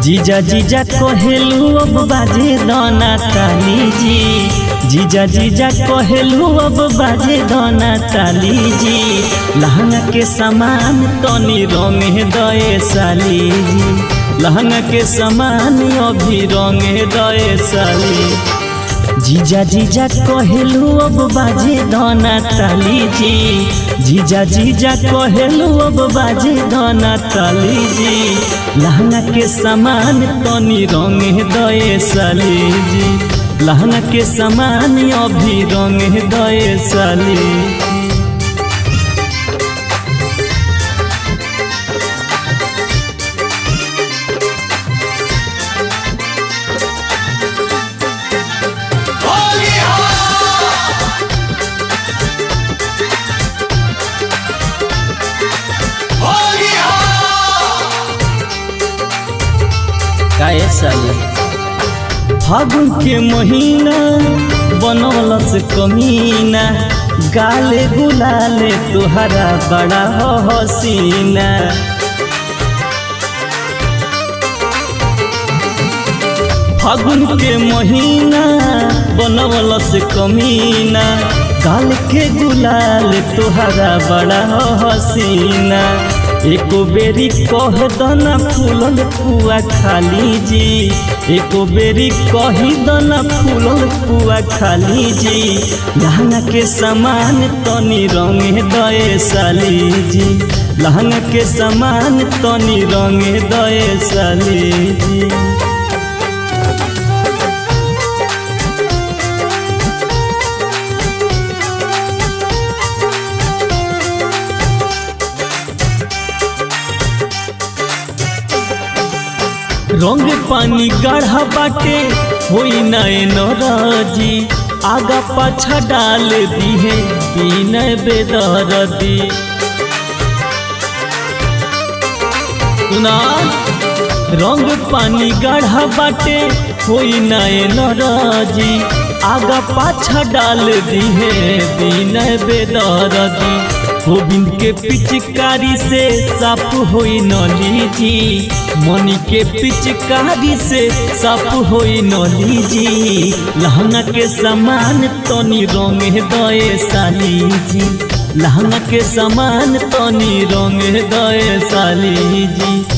जीजा जीजा कहेलू अब बाजे दाना ताली जी जीजा जीजा कहेलू अब बाजे दाना ताली जी लहंगा के सामान तनी रंग दए साली जी लहंगा के सामान अभी रंग दए साली जीजा जीजा कहेलू अब बाजे दाना ताली जी जीजा जीजा कहेलू अब बाजे दाना ताली जी लहंगा के सामान तनी रंग दए साली जी लहंगा के सामान अभी रंग दए साली काहे साली फागुन के महीना बनौलस कमीना गाले गुलाले तुहरा बड़ा हो हसीना फागुन के महीना बनौलस कमीना गाल के गुलाल तुहरा बड़ा हो हसीना एको बेरी कह दना फूलल पुआ खाली जी एको बेरी कही दना फूलल पुआ खाली जी लहंगा के सामान तनी रंग दए साली जी लहंगा के सामान तनी रंग दए साली जी रंग पानी गाढ़ा बाटे होई नए नरजी आगा पाछा डाल दी है बीन बेदरदी सुना रंग पानी गाढ़ा बाटे होई नए नरजी आगा पाछा डाल दी है बीन बेदरदी गोविंद के पिचकारी से साफ होई नली जी मनी के पिचकारी से साफ होई नली जी लहंगा के सामान तनी रंग दए साली जी लहंगा के सामान तनी रंग दए साली जी